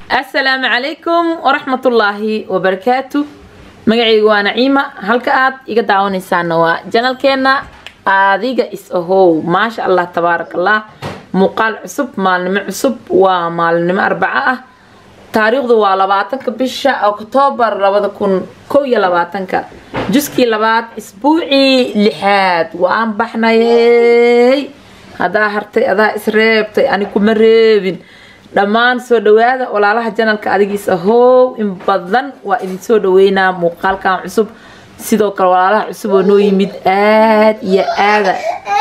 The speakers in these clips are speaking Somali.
asalaamu calaykum waraxmatullaahi wabarakaatu magacaygu waa naciima halka aad iga daawanaysaana waa janalkeena adiga is ahow maasha allah tabaarak allah muuqaal cusub maalnimo cusub waa maalinimo arbaco ah taariikhdu waa labaatanka bisha oktoobar labada kun kow iyo labaatanka juskii labaad isbuucii lixaad waan baxnayey haddaa hartay adaa isreebtay ani kuma reebin dhammaan soo dhawaada walaalaha janalka adigiis ahow in badan waa idin soo dhaweynaa muuqaalkan cusub sidoo kale walaalaha cusub oo noo yimid aad iyo aada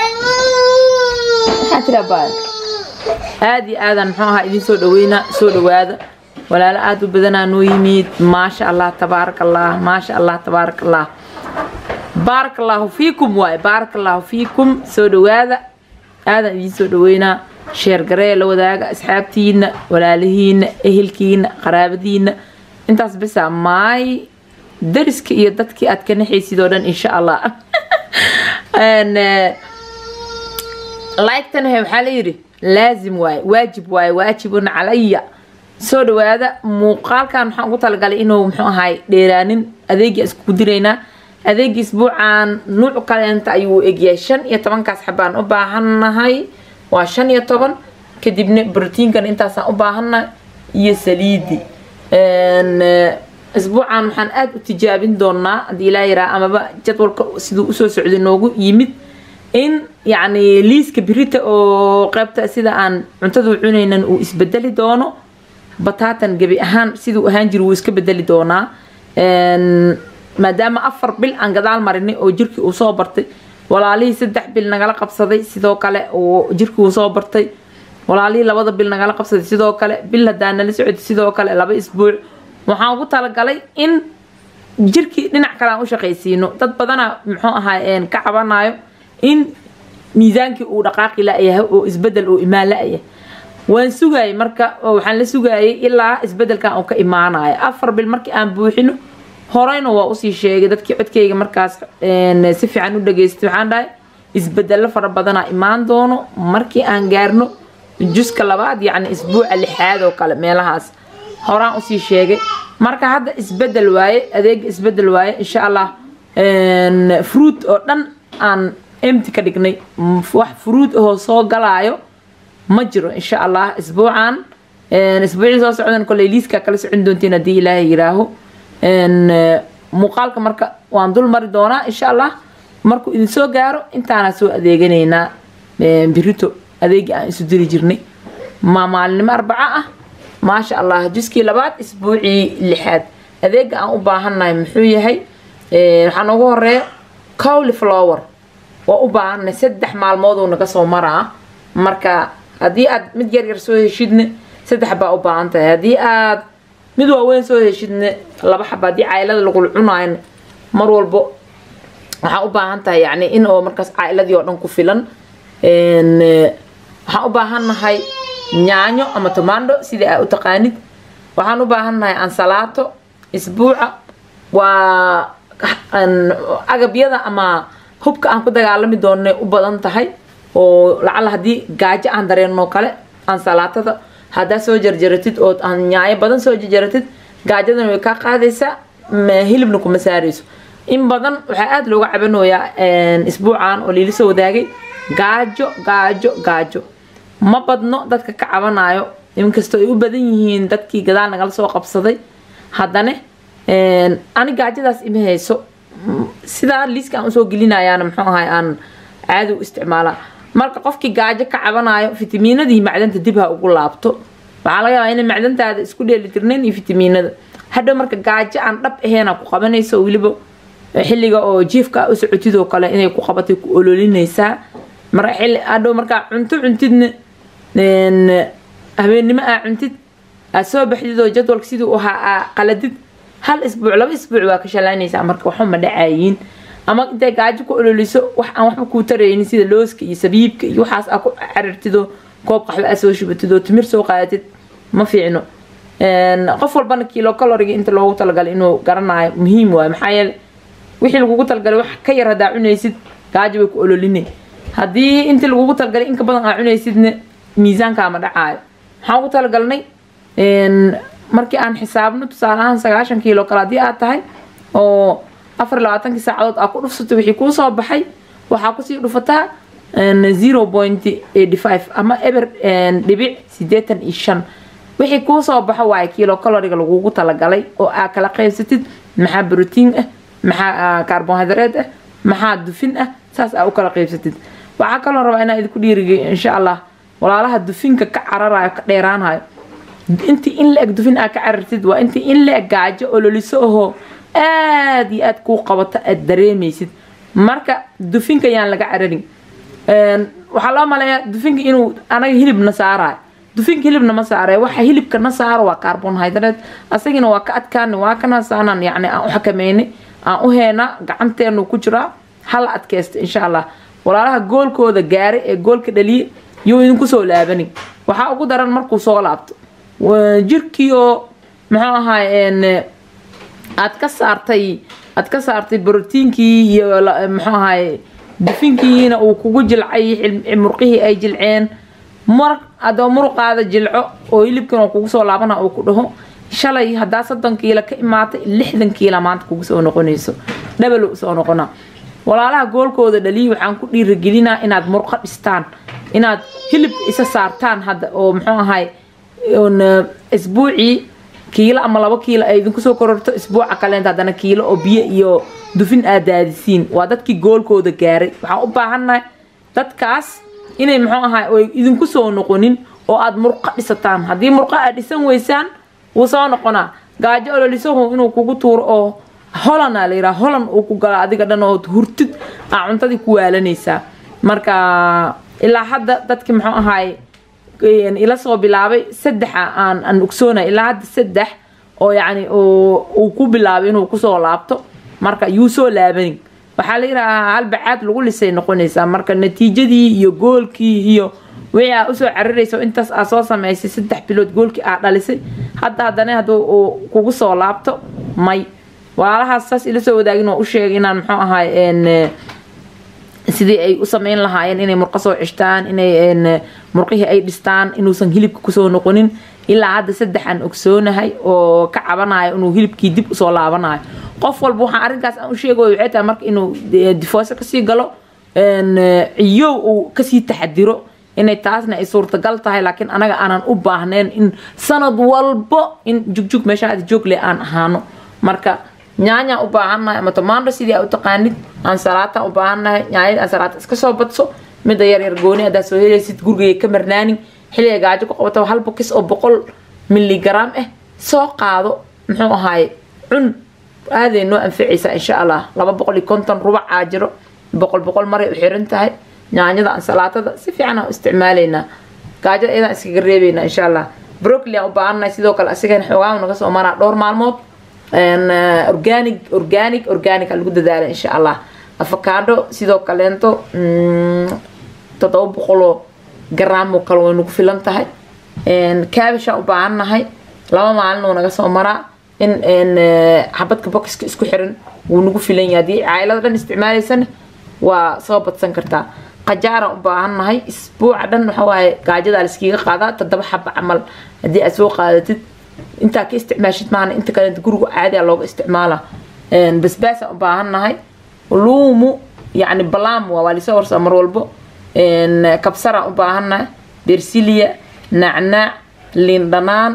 aad iyo aadan muxuu ahaa idin soo dhaweynaa soo dhawaada walaalo aada u badanaa noo yimid maasha allah tabaarak allah maasha allah tabaarak allah baarak allaahu fiikum waaye baarak allaahu fiikum soo dhawaada aadan idiin soo dhaweynaa sheergaree la wadaaga asxaabtiina walaalihiina ehelkiina qaraabadiina intaas bisa maay dariska iyo dadkii aad ka naxaysid oo dhan insha allah like-tan waxaa la yidhi laazim waaye waajib waaye waajibun calaya soo dhawaada muuqaalkan waxaan ugu talagalay inuu muxuu ahaay dheeraanin adeegii iskugu diraynaa adeegii isbuucan nuuc kaleenta ayuu egyahay shan iyo tobankaas xabaan u baahannahay waa shan iyo toban kadibna brotiinkan intaasaan u baahannahay iyo saliidi isbuucan waxaan aada u tijaabin doonaa haddii ilaa yaraa amaba jadwalka siduu usoo socday noogu yimid in yacni liiska birita oo qeybta sida aan cuntada cunaynan uu isbedeli doono bataatan gebi ahaan siduu ahaan jiri wuu iska bedeli doonaa maadaama afar bil aan gadaal marinay oo jirkii uu soo bartay walaalihii saddex bil nagala qabsaday sidoo kale oo jirkii uu soo bartay walaalihii labada bil nagala qabsaday sidoo kale bil hadaa nala socotay sidoo kale laba isbuuc waxaan ugu talagalay in jirkii dhinac kale aan u shaqaysiino dad badana muxuu ahaa ka cabanayo in miisaankii uu dhaqaaqi la-yahay oo isbedel oo imaan la-yahay waan sugaayay marka waxaan la sugaayay ilaa isbedelkan uu ka imaanayo afar bil markii aan buuxino horeyna waa usii sheegay dadkii codkayga markaas si fiican u dhageystay waxaan dhahay isbedelo fara badanaa imaan doono markii aan gaarno juska labaad yacni isbuuca lixaad oo kale meelahaas horaan usii sheegay marka hadda isbedel waaye adeega isbedel waaye insha allah fruit oo dhan aan emti ka dhignay wax fruit ahoo soo galaayo ma jiro insha allah isbuucan isbuucii soo socdan koley liiska kala socon doontiin haddii ilaahay yiraaho muuqaalka marka waan dul mari doonaa insha allah markuu idin soo gaaro intaana soo adeeganaynaa birito adeegii aan isu diri jirnay ma maalinimo arbaco ah maasha allah juskii labaad isbuucii lixaad adeega aan u baahannahay muxuu yahay waxaa noogu horeeya cowly flower waa u baahannahay saddex maalmooduu naga soo maraa marka haddii aad mid yar yar soo heshidna saddex baa u baahan tahay haddii aad mid waaweyn soo heshidna laba xaba haddii caylada lagula cunaayo mar walbo waxaa u baahan tahay yani in oo markaas cailadii oo dhan ku filan waxaan u baahannahay yaanyo ama tomando sidai aa u taqaanid waxaan u baahannahay ansalaato isbuuca waa agabyada ama hubka aan ku dagaalami doonay u badan tahay oo lacala haddii gaajo aan dareenno kale ansalaatada haddaa soo jarjaratid oo nyaayo badan soo jarjaratid gaajadana way kaa qaadaysaa hilibna kuma saarayso in badan waxaa aada looga cabanoyaa isbuucan oo liila soo wadaagay gaajo gaajo gaajo ma badno dadka ka cabanayo inkastoo ay u badan yihiin dadkii gadaal nagala soo qabsaday haddana ani gaajadaas ima hayso sidaa liiska aan usoo gelinayaana muxuu ahay aan caadi u isticmaalaa marka qofkii gaajo ka cabanayo fitamiinadii macdanta dib ha ugu laabto waxaa laga yaabaa inay macdantaada isku dheelitirnayn iyo fitamiinada hadhow marka gaajo aan dhab aheena ku qabanayso weliba xilliga oo jiifka u socotid oo kale inay ku qabatay ku ololinaysaa marka xilli hadhow markaa cunto cuntidna habeennimo aa cuntid aad soo baxdid oo jadwalka siduu ahaa aa qaladid hal isbuuc laba isbuuc waa ka shalaynaysaa marka waxuma dhacayiin ama intay gaajo ku ololiso wax aan waxba kuu taraynin sida looska iyo sabiibka iyo waxaas aa ku carirtidoo koob qaxwo aa soo shubatid oo timir soo qaadatid ma fiicno qof walbana kilo caloriga inta loogu talagalay inuu garanayo muhiim waayo maxaa yeele wixii lagugu talagalay wax ka yar haddaa cunaysid gaajo way ku ololinay haddii intii lagugu talagalay inka badan aa cunaysidna miisaankaama dhacaayo maxaan ugu talagalnay markii aan xisaabno tusaale ahaan sagaashan kiilo kale haddii aad tahay oo afar iyo labaatankii saacadood aad ku dhufsato wixii kuu soo baxay waxaa kusii dhufataa zero point eighty five ama eber dhibic sideetan iyo shan wixii kuu soo baxo waaye kiilo caloriga lagugu talagalay oo aa kala qaybsatid maxaa brotiin ah maxaa carbohydrate ah maxaa dufin ah saas aa u kala qaybsatid waxaa kaloo rabaa inaa idinku dhiirigay insha allah walaalaha dufinka ka cararayo ka dheeraanayo intii in la eg dufin aa ka carartid waa intii in la eg gaajo ololiso ahoo aada iyo aad kuu qabato aad dareemaysid marka dufinka yaan laga cararin waxaa loo maleeyaa dufinka inuu anaga hilibna saarayo dufinka hilibna ma saaraya waxa hilibka na saaro waa carbonhydrate asagina waa ka adkaani waa kana saanaan yacni aan u xakameynay aan u heena gacanteenu ku jiraa hala adkaysta insha allah walaalaha goolkooda gaaray ee goolka dhaliye yuu idinku soo laabanin waxaa ugu daran markuu soo laabto jirkii oo muxuu ahaay aad ka saartay aad ka saartay brotiinkii iyo muxuu ahaay dufinkiina uu kugu jilcay murqihii ay jilceen mar adoo muruqaada jilco oo hilibkan oo kugu soo laabana uu ku dhaho shalay haddaa soddon kiilo ka imaatay lixdan kiila maanta kugu soo noqonayso dhabalo soo noqona walaalaha goolkooda dhaliyi waxaan ku dhiiragelinaa inaad murqo dhistaan inaad hilib isa saartaan hadda oo muxuu ahay isbuucii kiilo ama labo kiilo ay idinku soo kororto isbuuca kaleenta haddana kiilo oo biyo iyo dufin aad daadisiin waa dadkii goolkooda gaaray waxaan u baahannahay dadkaas inay muxuu ahay oy idinku soo noqonin oo aad murqo dhisataan haddii murqo aad dhisan weysaan wuu soo noqonaa gaajo ololisahu inuu kugu tuuro oo holana la yidhaha holan uu ku gala adiga dhan oo hurtid aa cuntadii ku waalanaysaa marka ilaa hadda dadki muxuu ahaay ila soo bilaabay saddexa aan aan ogsoonay ilaa hadda saddex oo yacni uu ku bilaabay inuu kusoo laabto marka yuu soo laabanin waxaa la yidhahaa halbacaad lagu lisay noqonaysaa marka natiijadii iyo goolkii iyo wixii aa usoo cararaysa intaas aa soo samaysay saddex bilood goolkii aa dhalisay hadda haddana hadduu uu kugu soo laabto may walaalahaas saas ila soo wadaagin oo u sheegay inaan muxuu ahaay sidii ay u sameyn lahaayeen inay murqo soo cishtaan inay murqihii ay dhistaan inuusan hilibka kusoo noqonin ilaa hadda saddexaan ogsoonahay oo ka cabanayo inuu hilibkii dib usoo laabanayo qof walba waxaan arrinkaas aan u sheegayo waxay tahay marka inuu difooso kasii galo ciyow uu kasii taxadiro inay taasna ay suurtagal tahay laakiin anaga aanan u baahnayn in sanad walbo in jugjug meesha aad joogle aan ahaano marka nyaanyaan u baahannahay ama tomaando sidii aa u taqaanid ansalaatan u baahannahay nyaanyada ansalaata iska soo badso midda yar yar gooni haddaad soo helaysid gurigay ka marnaanin xilliga gaajo ku qabato hal bokis oo boqol milligaraam ah soo qaado muxuu ahaaye cun aaday noo anficaysaa insha allah laba boqol iyo konton rubac aa jiro boqol boqol maray u xiran tahay nyaanyada ansalaatada si fiican aan u isticmaalaynaa gaajada iyadaan iskaga reebaynaa insha allah brocoli aan u baahannahay sidoo kale asigana xoogaan naga soo maraa dhowr maalmood organic organic organic lagu dadaala insha allah afakaadho sidoo kaleento toddoba boqoloo garaamoo kale way nagu filan tahay caabishaan u baahannahay laba maalin uu naga soo maraa in xabadka bokiska isku xiran wuu nagu filan yahay haddii cailada dhan isticmaalaysana waa soo badsan kartaa qajaaraan u baahannahay isbuuca dhan waxa waaye gaajadaa layskiga qaadaa toddoba xaba camal haddii aad soo qaadatid intaa ka isticmaashid maana inta kale guriga caadiya looga isticmaala basbaasaan u baahannahay luumu yacni balaam waa waa lisoo warsaa mar walbo kabsaraan u baahannahay bersiliya nacnaac liin dhanaan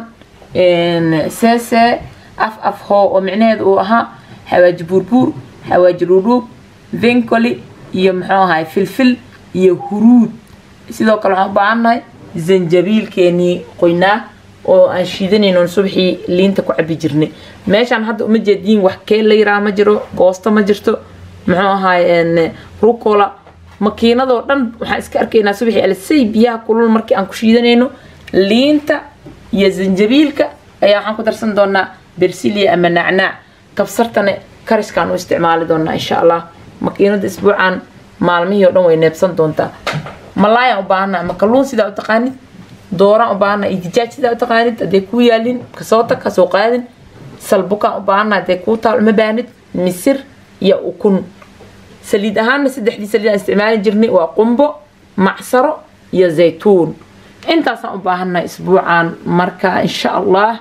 seese af af hoo oo micnaheedu uu ahaa xawaaji buurbuur xawaaji dhuudhuub vencoli iyo muxuu ahay filfil iyo huruud sidoo kale waxaan u baahannahay zanjabiilkeenii qoynaa oo aan shiidanayno subaxii liinta ku cabi jirnay meeshaan hadda uma jeediin wax kee la yiraa ma jiro goosto ma jirto muxuu ahaay rucola makiinadoo dhan waxaan iska arkaynaa subaxii alisay biyaha kulul markii aan ku shiidanayno liinta iyo zanjabiilka ayaa waxaan ku darsan doonaa bersilia ama nacnaac kabsartana kariskaan u isticmaali doonaa insha allah makiinada isbuucan maalmihii oo dhan way neebsan doontaa malaayaan u baahana ama kalluun sidaa u taqaanid dooraan u baahana iyo dijaaj sidaa u taqaanid hadday kuu yaalin kasoo tag kasoo qaadin salbukaan u baahana hadday kuu taal uma baahnid misir iyo ukun saliid ahaanna saddexdii saliid aan isticmaali jirnay waa qumbo macsaro iyo zaytuun intaasaan u baahannahay isbuucan marka insha allah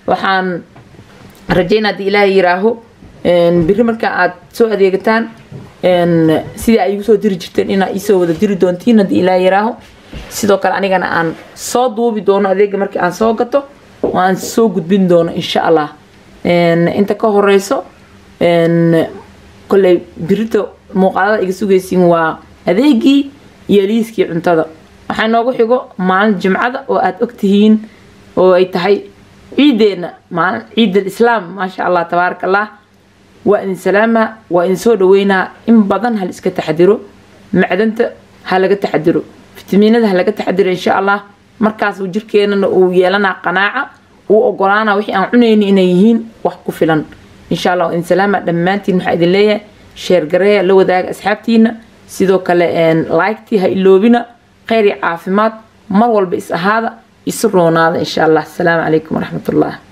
waxaan rajaynaa haddii ilaahay yiraaho biri marka aad soo adeegataan sidii ay igu soo diri jirteen inaa iisoo wada diri doontiin haddii ilaahay yiraaho sidoo kale anigana aan soo duubi doono adeega markii aan soo gato oo aan soo gudbin doono insha allah inta ka horeyso kolley birito muuqaalada iga sugaysiin waa adeegii iyo liiskii cuntada waxaa noogu xigo maalin jimcada oo aada ogtihiin oo ay tahay ciideena maalin ciid alislaam maasha allah tabaaraka allah waa idin salaama waa idin soo dhaweynaa in badan hal iska taxadiro macdanta ha laga taxadiro fitamiinada ha laga taxadiro insha allah markaas uu jirkeenana uu yeelanaa qanaaca uu ogolaana wixii aan cunayni inay yihiin wax ku filan insha allah waa idin salaama dhammaantiin waxaa idin leeyahay sheergareeya la wadaaga asxaabtiina sidoo kale laygtii ha iloobina kheyr iyo caafimaad mar walba is ahaada isu roonaada insha allah asalaamu calaykum waraxmat ullah